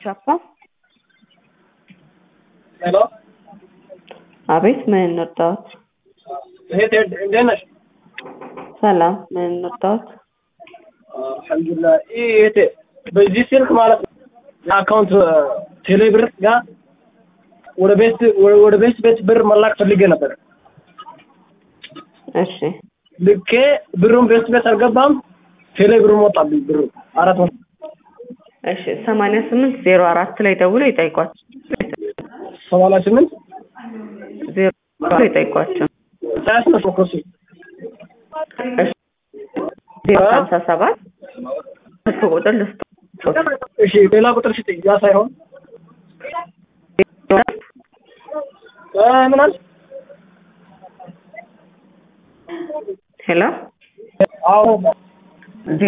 ቻፓ ሄሎ አቤት ምን እንርዳዎት? እህቴ እንዴት ነሽ? ሰላም ምን እንርዳዎት? አልሐምዱሊላህ። ይህ እህቴ በዚህ ስልክ ማለት ነው የአካውንት ቴሌብር ጋር ወደ ቤት ወደ ቤት ቤት ብር መላክ ፈልጌ ነበር። እሺ ልኬ ብሩን ቤት ቤት አልገባም። ቴሌ ብሩን ወጣብኝ ብሩ አራት መቶ እሺ ሰማንያ ስምንት ዜሮ አራት ላይ ደውለው ይጠይቋቸው። ሰማንያ ስምንት ዜሮ አራት ላይ ይጠይቋቸው። ሳያስነሱ ኮሱ እሺ ዜሮ ሀምሳ ሰባት ስልክ ቁጥር ልስጥ እሺ ሌላ ቁጥር ስጠኝ። ያ ሳይሆን እ ምን አልሽ? ሄሎ አዎ ዜ-